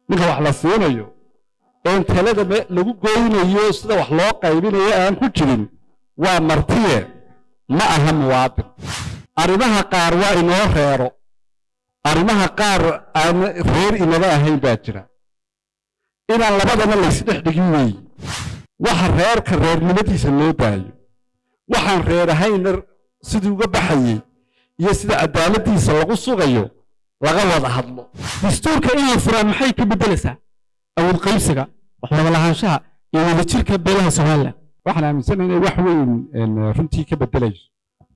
ninka wax la siinayo een talada lagu goynayo sida wax loo qaybinayo aan ku jirin waa martiye ma aha muwaadin arrimaha qaar waa inoo reero arrimaha qaar aan reer inaba ahayn baa jira inaan labadana laysdhex dhigin weeye waxa reerka reernimadiisa loo daayo waxaan reer ahayna sidii uga baxayey iyo sida cadaaladdiisa lagu sugayo laga wada hadlo dastuurka in la furaa maxay ka beddelaysaa awood qaybsiga wax wada lahaanshaha iyo wadajirka beelaha somalilan waxaan aaminsanahay inay wax weyn runtii ka beddelayso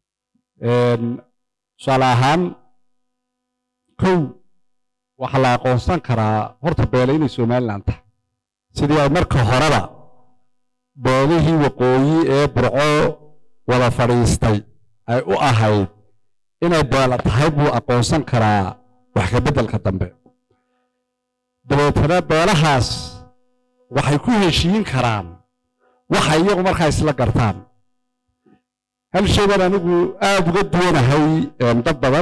tusaale ahaan kow waxaa la aqoonsan karaa horta beele inay somalilan tahay sidii ay marka horeba beelihii waqooyi ee burco wada fadhiistay ay u ahayd inay beela tahay buu aqoonsan karaa wax ka beddelka dambe dabeetana beelahaas waxay ku heshiin karaan waxay iyagu markaa isla gartaan hal shay baan anigu aada uga duwanahay dad badan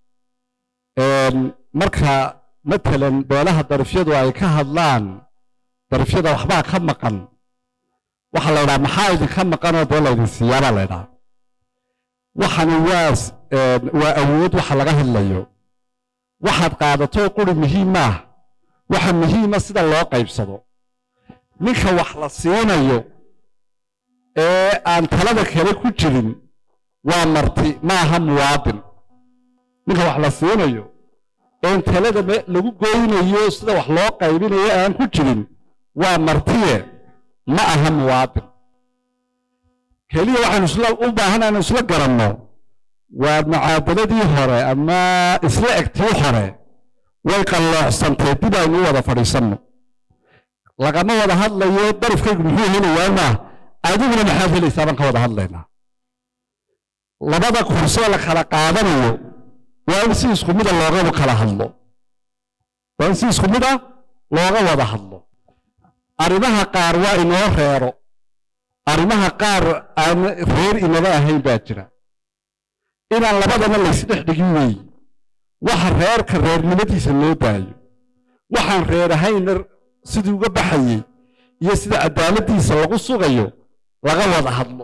marka matalan beelaha darifyadu ay ka hadlaan darifyada waxbaa ka maqan waxaa la ydhaha maxaa idinka maqanoo dee laydin siiyaabaa la ydhaha waxani waa waa awood waxa laga hadlayo waxaad qaadato quri muhiim maah waxa muhiima sida loo qaybsado ninka wax la siinayo ee aan talada kale ku jirin waa marti ma aha muwaadin ninka wax la siinayo een talada lagu goynayo sida wax loo qaybinayo aan ku jirin waa martiye ma aha muwaadin keliya waxaanu isla u baahan aanu isla garanno waa mucaadaladii hore ama isla egtii hore way qalloocsantay dib aynu u wada fadhiisanno lagama wada hadlayo darafkaygu muxuu helayaa maah adiguna maxaad helaysaa baan ka wada hadlaynaa labada kursee la kala qaadanayo waa in si isku mida looga kala hadlo waa in si isku mid ah looga wada hadlo arrimaha qaar waa inoo reero arrimaha qaar aan reer inaba ahayn baa jira inaan labadana laysdhex dhigin weeye waxa reerka reernimadiisa loo daayo waxaan reer ahayna sidii uga baxayey iyo sida cadaaladdiisa lagu sugayo laga wada hadlo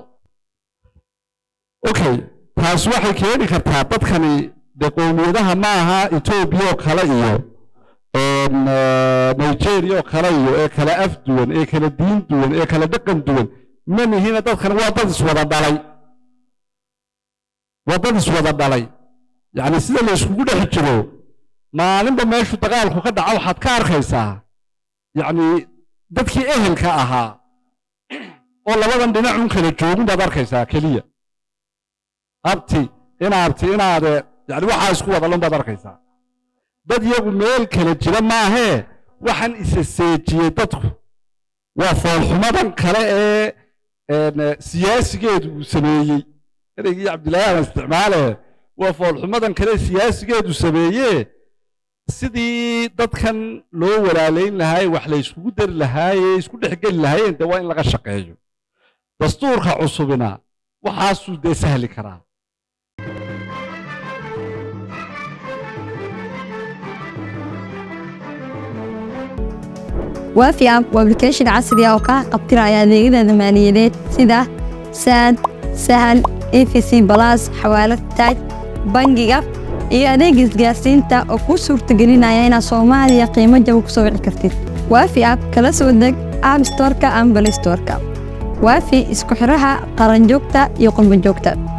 okay taas waxay keeni kartaa dadkani dee qowmiyadaha ma aha etoobiya oo kale iyo nigeria oo kale iyo ee kala af duwan ee kala diin duwan ee kala dhaqan duwan ma nihina dadkan waa dad iswada dhalay waa dad iswada dhalay yacni sida la iskugu dhex jiro maalinba meeshu dagaalku ka dhaco waxaad ka arkaysaa yacni dadkii ehelka ahaa oo labadan dhinacun kala joogin baad arkaysaa keliya abti inaabti inaade yani waxaa isku wadalon baad arkaysaa dad iyagu meel kala jira maahee waxaan isa seejiyey dadku waa foolxumadan kale ee siyaasigeedu uu sameeyey ereygii cabdillaahi aan isticmaale waa foolxumadan kale siyaasigeedu sameeyee sidii dadkan loo walaalayn lahaay wax la yskugu dari lahaaye isku dhexgeli lahaayeen dee waa in laga shaqeeyo dastuurka cusubina waxaasuu dee sahli karaa waafi app waa application casri ah oo kaa qabtiraya adeegyada maaliyadeed sida saad sahal efc balas xawaalad taaj bangiga iyo adeega isgaarsiinta oo kuu suurtagelinaya inaad soomaaliya qiimo jaba ku soo wici kartid waafi app kala soo deg app storka ama balay storka waafi isku xidhaha qaranjoogta iyo qurbanjoogta